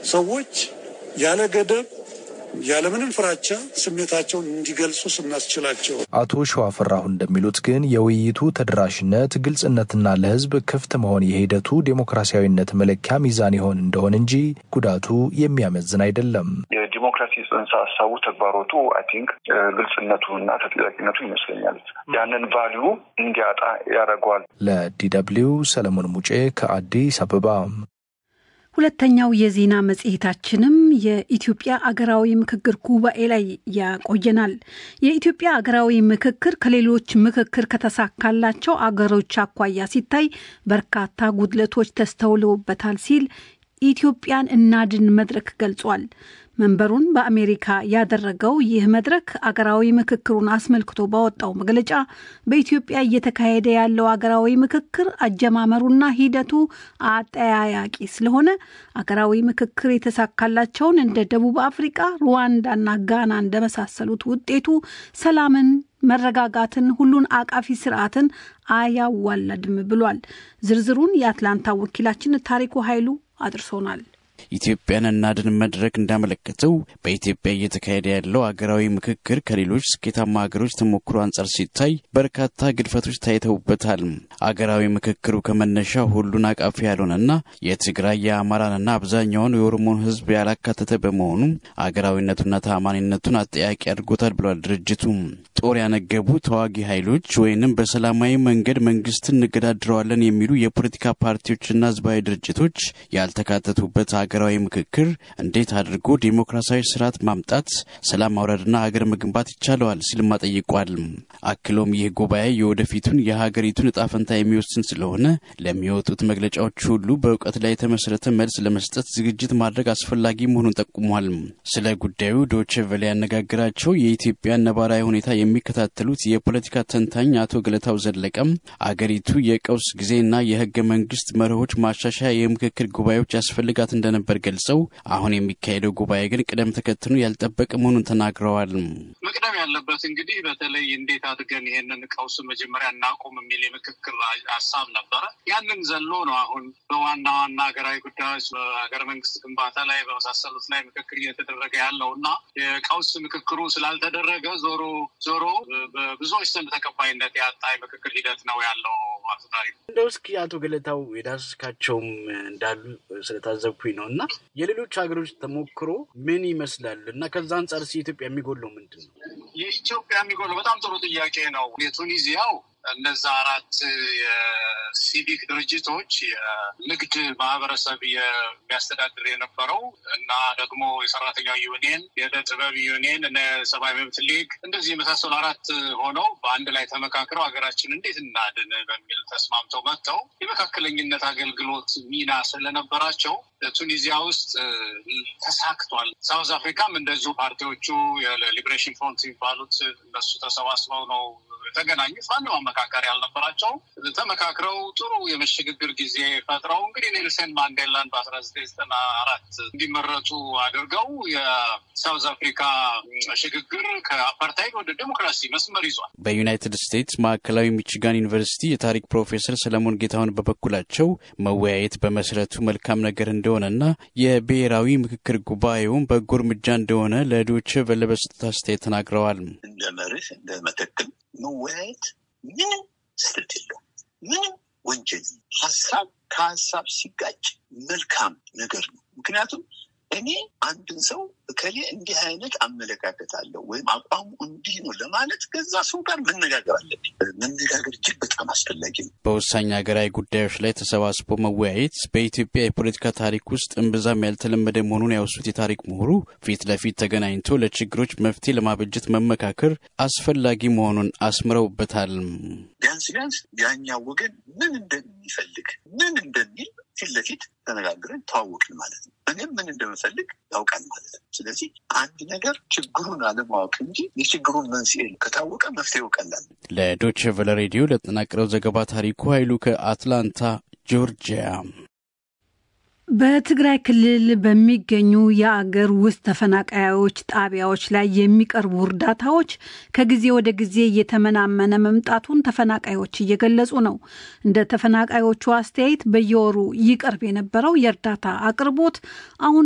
ሰዎች ያለ ገደብ ያለምንም ፍራቻ ስሜታቸውን እንዲገልጹ ስናስችላቸው አቶ ሸዋፈራሁ እንደሚሉት ግን የውይይቱ ተደራሽነት፣ ግልጽነትና ለሕዝብ ክፍት መሆን የሂደቱ ዴሞክራሲያዊነት መለኪያ ሚዛን ይሆን እንደሆን እንጂ ጉዳቱ የሚያመዝን አይደለም። የዲሞክራሲ ጽንሰ ሀሳቡ ተግባሮቱ አይ ቲንክ ግልጽነቱ እና ተጠያቂነቱ ይመስለኛል ያንን ቫሊዩ እንዲያጣ ያደርገዋል። ለዲ ደብልዩ ሰለሞን ሙጬ ከአዲስ አበባ። ሁለተኛው የዜና መጽሔታችንም የኢትዮጵያ አገራዊ ምክክር ጉባኤ ላይ ያቆየናል። የኢትዮጵያ አገራዊ ምክክር ከሌሎች ምክክር ከተሳካላቸው አገሮች አኳያ ሲታይ በርካታ ጉድለቶች ተስተውለውበታል ሲል ኢትዮጵያን እናድን መድረክ ገልጿል። መንበሩን በአሜሪካ ያደረገው ይህ መድረክ አገራዊ ምክክሩን አስመልክቶ ባወጣው መግለጫ በኢትዮጵያ እየተካሄደ ያለው አገራዊ ምክክር አጀማመሩና ሂደቱ አጠያያቂ ስለሆነ አገራዊ ምክክር የተሳካላቸውን እንደ ደቡብ አፍሪቃ፣ ሩዋንዳና ጋና እንደመሳሰሉት ውጤቱ ሰላምን መረጋጋትን፣ ሁሉን አቃፊ ስርዓትን አያዋለድም ብሏል። ዝርዝሩን የአትላንታ ወኪላችን ታሪኩ ኃይሉ አድርሶናል። ኢትዮጵያን እናድን መድረክ እንዳመለከተው በኢትዮጵያ እየተካሄደ ያለው አገራዊ ምክክር ከሌሎች ስኬታማ ሀገሮች ተሞክሮ አንጻር ሲታይ በርካታ ግድፈቶች ታይተውበታል። አገራዊ ምክክሩ ከመነሻ ሁሉን አቃፊ ያልሆነና የትግራይ የአማራንና አብዛኛውን የኦሮሞን ሕዝብ ያላካተተ በመሆኑ አገራዊነቱና ተአማኒነቱን አጠያቂ አድርጎታል ብሏል ድርጅቱ። ጦር ያነገቡ ተዋጊ ኃይሎች ወይንም በሰላማዊ መንገድ መንግስትን እንገዳድረዋለን የሚሉ የፖለቲካ ፓርቲዎችና ህዝባዊ ድርጅቶች ያልተካተቱበት ሀገራዊ ምክክር እንዴት አድርጎ ዴሞክራሲያዊ ስርዓት ማምጣት፣ ሰላም ማውረድና ሀገር መገንባት ይቻለዋል ሲልም ጠይቋል። አክሎም ይህ ጉባኤ የወደፊቱን የሀገሪቱን እጣ ፈንታ የሚወስን ስለሆነ ለሚወጡት መግለጫዎች ሁሉ በእውቀት ላይ የተመሰረተ መልስ ለመስጠት ዝግጅት ማድረግ አስፈላጊ መሆኑን ጠቁሟል። ስለ ጉዳዩ ዶቼ ቬለ ያነጋግራቸው የኢትዮጵያን ነባራዊ ሁኔታ የሚከታተሉት የፖለቲካ ተንታኝ አቶ ገለታው ዘለቀም አገሪቱ የቀውስ ጊዜና የህገ መንግስት መርሆች ማሻሻያ የምክክር ጉባኤዎች ያስፈልጋት እንደነበር ገልጸው አሁን የሚካሄደው ጉባኤ ግን ቅደም ተከትሎ ያልጠበቀ መሆኑን ተናግረዋል። መቅደም ያለበት እንግዲህ በተለይ እንዴት አድርገን ይሄንን ቀውስ መጀመሪያ እናቁም የሚል የምክክር ሀሳብ ነበረ። ያንን ዘሎ ነው አሁን በዋና ዋና ሀገራዊ ጉዳዮች በሀገረ መንግስት ግንባታ ላይ በመሳሰሉት ላይ ምክክር እየተደረገ ያለው እና የቀውስ ምክክሩ ስላልተደረገ ዞሮ ዞሮ በብዙዎች ዘንድ ተቀባይነት ያጣ የምክክር ሂደት ነው ያለው። አቶ ታሪኩ እንደው እስኪ አቶ ገለታው የዳሰስካቸውም እንዳሉ ስለታዘብኩኝ ነው እና የሌሎች ሀገሮች ተሞክሮ ምን ይመስላል እና ከዛ አንጻር ሲ ኢትዮጵያ የሚጎለው ምንድን ነው? የኢትዮጵያ የሚጎለው በጣም ጥሩ ጥያቄ ነው። የቱኒዚያው እነዛ አራት የሲቪክ ድርጅቶች የንግድ ማህበረሰብ የሚያስተዳድር የነበረው እና ደግሞ የሰራተኛው ዩኒየን፣ የዕደ ጥበብ ዩኒየን እና የሰብአዊ መብት ሊግ እንደዚህ የመሳሰሉ አራት ሆነው በአንድ ላይ ተመካክረው ሀገራችን እንዴት እናድን በሚል ተስማምተው መጥተው የመካከለኝነት አገልግሎት ሚና ስለነበራቸው ቱኒዚያ ውስጥ ተሳክቷል። ሳውዝ አፍሪካም እንደዚሁ ፓርቲዎቹ የሊብሬሽን ፍሮንት የሚባሉት እነሱ ተሰባስበው ነው የተገናኙት። ማንም አመካከሪ ያልነበራቸው ተመካክረው ጥሩ የመሸግግር ጊዜ ፈጥረው እንግዲህ ኔልሰን ማንዴላን በአስራ ዘጠኝ ዘጠና አራት እንዲመረጡ አድርገው የሳውዝ አፍሪካ ሽግግር ከአፓርታይድ ወደ ዴሞክራሲ መስመር ይዟል። በዩናይትድ ስቴትስ ማዕከላዊ ሚችጋን ዩኒቨርሲቲ የታሪክ ፕሮፌሰር ሰለሞን ጌታሁን በበኩላቸው መወያየት በመሰረቱ መልካም ነገር እንደሆነና የብሔራዊ ምክክር ጉባኤውን በጎ እርምጃ እንደሆነ ለዶይቼ ቬለ በሰጡት አስተያየት ተናግረዋል። እንደ መርህ እንደ መተክል መወያየት ምንም ስህተት የለውም። ምንም ወንጀል ሀሳብ ከሀሳብ ሲጋጭ መልካም ነገር ነው። ምክንያቱም እኔ አንድን ሰው እከሌ እንዲህ አይነት አመለካከት አለው ወይም አቋሙ እንዲህ ነው ለማለት ከዛ ሰው ጋር መነጋገር አለብኝ። መነጋገር እጅግ በጣም አስፈላጊ ነው። በወሳኝ ሀገራዊ ጉዳዮች ላይ ተሰባስቦ መወያየት በኢትዮጵያ የፖለቲካ ታሪክ ውስጥ እምብዛም ያልተለመደ መሆኑን ያወሱት የታሪክ ምሁሩ ፊት ለፊት ተገናኝቶ ለችግሮች መፍትሄ ለማበጀት መመካከር አስፈላጊ መሆኑን አስምረውበታል። ቢያንስ ቢያንስ ያኛው ወገን ምን እንደሚፈልግ ምን እንደሚል ፊት ለፊት ተነጋግረን ተዋወቅን ማለት ነው። እኔም ምን እንደምፈልግ ያውቃል ማለት ነው። ስለዚህ አንድ ነገር ችግሩን አለማወቅ እንጂ የችግሩን መንስኤ ከታወቀ መፍትሄው ቀላል። ለዶቼ ቨለ ሬዲዮ ለተጠናቀረው ዘገባ ታሪኩ ኃይሉ ከአትላንታ ጆርጂያ። በትግራይ ክልል በሚገኙ የአገር ውስጥ ተፈናቃዮች ጣቢያዎች ላይ የሚቀርቡ እርዳታዎች ከጊዜ ወደ ጊዜ እየተመናመነ መምጣቱን ተፈናቃዮች እየገለጹ ነው። እንደ ተፈናቃዮቹ አስተያየት በየወሩ ይቀርብ የነበረው የእርዳታ አቅርቦት አሁን